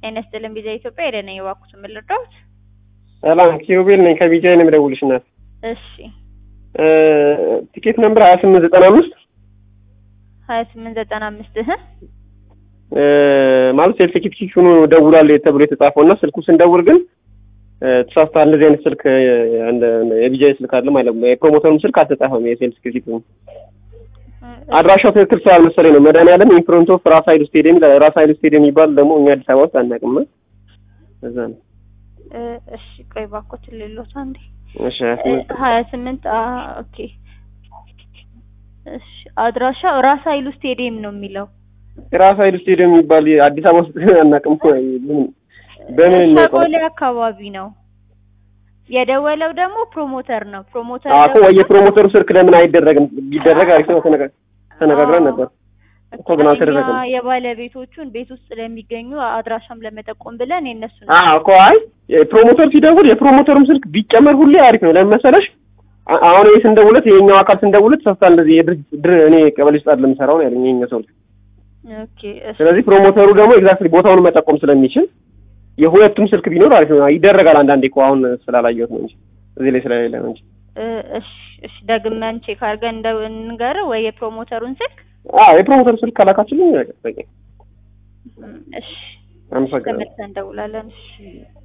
ጤና ይስጥልን ቪዛ ኢትዮጵያ ሄደን የባኩት ምን ልርዳዎት? ሰላም ኪሩቤል ነኝ ከቢጃይ ነው የምደውልሽ እናት። እሺ ቲኬት ነምበር ሀያ ስምንት ዘጠና አምስት ሀያ ስምንት ዘጠና አምስት እህ ማለት ሴልፍ ቲኬት ሆኖ ደውላል ተብሎ የተጻፈው እና ስልኩ ስንደውል ግን ተሳስቷል። እንደዚህ አይነት ስልክ የቢጃይ ስልክ አለ ማለት ነው። የፕሮሞተሩም ስልክ አልተጻፈም። የሴልስ ቲኬት አድራሻው ትክክል ስላልመሰለኝ ነው። መድኃኒዓለም ኢንፍሮንት ኦፍ ራስ ኃይሉ ስቴዲየም ይላል። ራስ ኃይሉ ስቴዲየም የሚባል ደግሞ እኛ አዲስ አበባ ውስጥ አናውቅም። እዛ ነው። እሺ ቆይ ባኮት ሌሎት አንዴ እሺ ሀያ ስምንት ሀያ ስምንት ኦኬ እሺ አድራሻው ራስ ኃይሉ ስቴዲየም ነው የሚለው ራስ ኃይሉ ስቴዲየም የሚባል አዲስ አበባ ውስጥ አናውቅም። ምን በምን እናውቀው? ሸጎሌ አካባቢ ነው የደወለው ደግሞ ፕሮሞተር ነው ፕሮሞተር አኮ ወይ የፕሮሞተሩ ስልክ ለምን አይደረግም? ቢደረግ አሪፍ ነው። ተነጋ- ተነጋግረን ነበር እኮ ግን አልተደረገም። እኛ የባለቤቶቹን ቤት ውስጥ ለሚገኙ አድራሻም ለመጠቆም ብለን የነሱ ነው አዎ እኮ አይ ፕሮሞተር ሲደውል የፕሮሞተሩም ስልክ ቢጨመር ሁሌ አሪፍ ነው። ለምን መሰለሽ አ- አሁን ይሄ ስንደውለት የኛው አካል ስንደውለት ተሳስታ እንደዚህ የድርጅት ድር እኔ ቀበሌ ውስጥ አይደለም የምሰራው ነው ያለኝ የኛ ሰው። ኦኬ እሺ ስለዚህ ፕሮሞተሩ ደግሞ ኤግዛክትሊ ቦታውን መጠቆም ስለሚችል የሁለቱም ስልክ ቢኖር አሪፍ ነው። ይደረጋል አንዳንዴ እኮ አሁን ስላላየሁት ነው እንጂ እዚህ ላይ ስለሌለ ነው እንጂ። እ እሺ እሺ ደግመን ቼክ አድርገን እንደው እንገር ወይ የፕሮሞተሩን ስልክ አዎ የፕሮሞተሩ ስልክ ካላካችልኝ በቂ። እሺ አመሰግናለሁ። ተመልሰን እንደውላለን እሺ